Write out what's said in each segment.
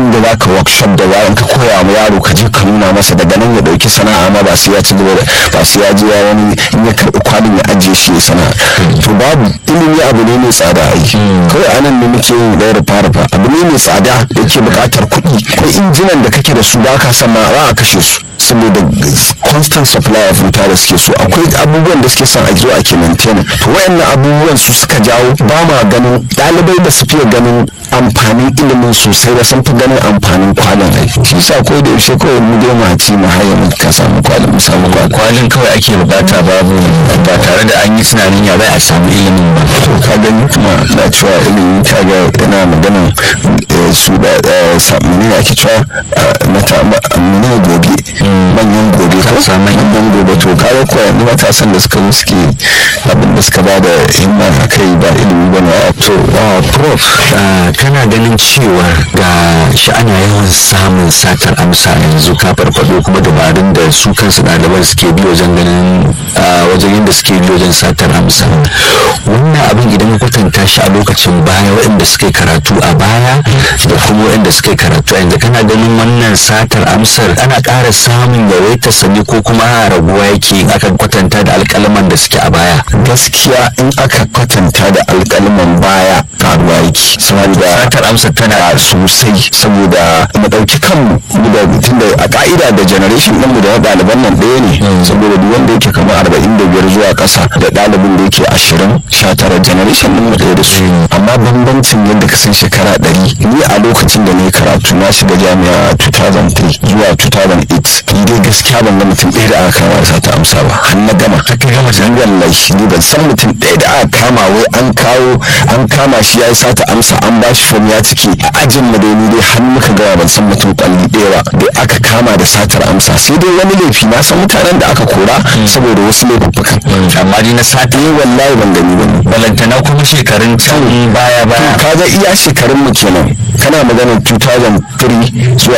inda za ka workshop da bayan ka koya ma yaro ka je ka nuna masa daga nan ya ɗauki sana'a ma ba sai ya ci gaba da ba sai ya je ya wani in ya karɓi kwalin ya ajiye shi ya sana'a to babu ilimi abu ne mai tsada ai kawai anan ne muke yin ɗaya rufa rufa abu ne mai tsada da ke buƙatar kuɗi akwai injinan da kake da su ba ka san ma za a kashe su saboda constant supply of wuta da suke so akwai abubuwan da suke son a zo a ke maintain to wayannan abubuwan su suka jawo ba ma ganin ɗalibai da su fiye ganin amfanin ilimin sosai da sun fi ganin amfanin kwalin ai shi sa ko da yaushe kawai mu dai mu ci mu haye mu ka samu kwalin mu samu kwalin kwalin kawai ake bukata babu ba tare da an yi tunanin ya bai a samu ilimin ba to ka gani kuma na cewa ilimi ka ga yana maganan su da mene ake cewa mata mene gobe manyan gobe ko manyan gobe to ka ga kuwa yanzu matasan da suka zo suke abin da suka ba da himma a kai ba ilimi ba na to prof kana ganin cewa ga shi ana yawan samun satar amsa yanzu ka farfado kuma dabarun da su kansu ɗaliban suke bi wajen ganin wajen yadda suke bi wajen satar amsa wannan abin idan kwatanta shi a lokacin baya waɗanda suka yi karatu a baya da kuma waɗanda suka yi karatu a yanzu kana ganin wannan satar amsar ana ƙara samun yawaitar sani ko kuma raguwa yake aka kwatanta da alƙalaman da suke a baya gaskiya in aka kwatanta da alƙalaman baya karuwa yake saboda satar amsar tana sosai saboda mu ɗauki kanmu mu da tunda a ka'ida da generation ɗinmu da ɗaliban nan ɗaya ne saboda duk wanda yake kamar arba'in da biyar zuwa ƙasa da ɗalibin da yake ashirin sha tara generation ɗinmu ɗaya da su amma bambancin yadda ka san shekara ɗari ni a lokacin da na yi karatu na shiga jami'a 2003 zuwa 2008 ni dai gaskiya ban ga mutum ɗaya da aka kama sa ta amsa ba har na gama haka gama jami'ar wallahi ni ban san mutum ɗaya da aka kama wai an kawo an kama shi ya yi sata amsa an ba shi fom ya cike a ajin mu dai ni dai har muka gama ban san mutum kwalli ɗaya ba da aka kama da satar amsa sai dai wani laifi na san mutanen da aka kora saboda wasu laifuffukan amma dai na sata eh wallahi ban gani ba ne balantana kuma shekarun can baya baya ka ga iya shekarun mu kenan kana maganar 2003 zuwa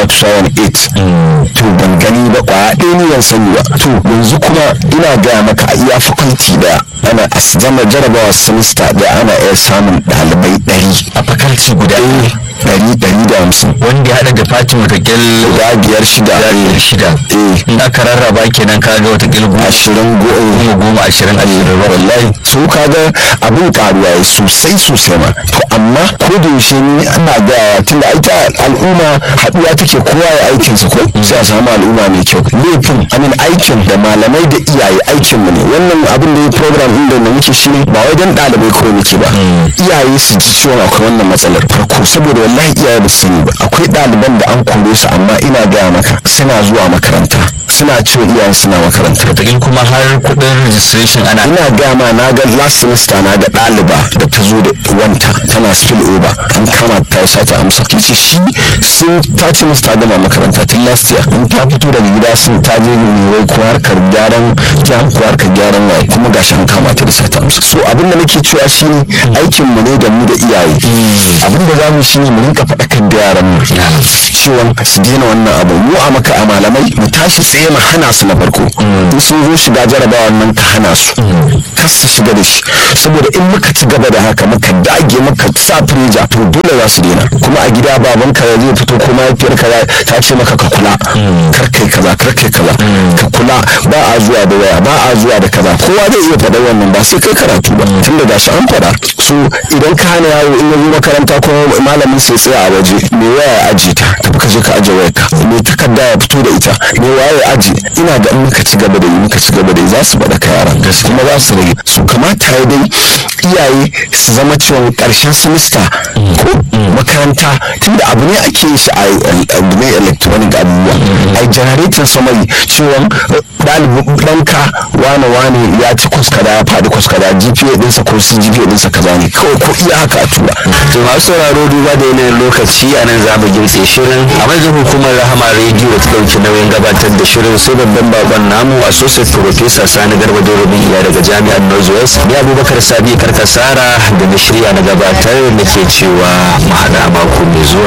2008 to ban gani ba kwaya ɗaya ni ban sani ba to yanzu kuma ina gaya maka a iya fakulti daya ana a zama jarabawa semester da ana iya samun ɗalibai ɗari a fakalci guda ɗari ɗari da hamsin wanda ya haɗa da fatin watakil guda biyar shida biyar shida eh in aka rarraba kenan ka ga watakil goma ashirin goma goma goma ashirin ashirin wallahi su kaga abin karuwa ya sosai sosai ma to amma ko da yaushe ni ana gayawa tunda ai ta al'umma haɗuwa take kowa ya aikin sa ko sai a samu al'umma mai kyau laifin amin aikin da malamai da iyaye aikin mu ne wannan abin da ya program din da muke shi ne ba wai dan ɗalibai kawai muke ba iyaye su ji ciwon akwai wannan matsalar farko saboda wallahi iyaye ba su ba akwai ɗaliban da an kore su amma ina gaya maka suna zuwa makaranta suna cewa iyayen suna makaranta watakil kuma har kuɗin registration ana ina gama na ga last semester na ga ɗaliba da ta zo da wanta tana spill over an kama ta sata amsa kici shi sun ta ce musu ta gama makaranta tun last year in ta fito daga gida sun ta je ne wai ko harkar gyaran jam ko harkar gyaran waye kuma gashi an kama ta da sata amsa so abin da nake cewa shi ne aikin mu ne da mu da iyaye abin da zamu shi ne mu rinka faɗakar da yaran mu cewa su daina wannan abu mu a maka a malamai mu tashi tsaye mu hana su na farko in sun zo shiga jarabawa nan ka hana su kar su shiga da shi saboda in muka ci gaba da haka muka dage muka sa firija to dole za su daina kuma a gida baban ka zai fito ko mahaifiyar ka ta ce maka ka kula kar kai kaza kar kai kaza ka kula ba a zuwa da waya ba a zuwa da kaza kowa zai iya faɗa wannan ba sai kai karatu ba tun da gashi an faɗa so idan ka hana yaro in ya zo makaranta ko malamin sai tsaya a waje me waya ya aje ta tafi ka je ka aje wayar ka me takarda ya fito da ita me waya ya aje ina ga in muka ci gaba da yi muka ci gaba da yi za su faɗa ka yaran kuma za su rage su kamata ya dai iyaye su zama cewa ƙarshen semester ko makaranta tunda abu ne ake yin shi a ne electronic abubuwa a generating summary cewa ɗalibin ɗanka wane wane ya ci kwaskada ya faɗi kwaskada gpa ɗinsa ko su gpa ɗinsa kaza ne kawai ko iya haka a tura to masu sauraro duba da yanayin lokaci a nan za mu gintse shirin a madadin hukumar rahama rediyo da ta ɗauki nauyin gabatar da shirin sai babban bakon namu associate professor sani garba dorobin iya daga jami'ar northwest ni abubakar sabi karkasara da na shirya na gabatar nake cewa mu haɗa mako mai zuwa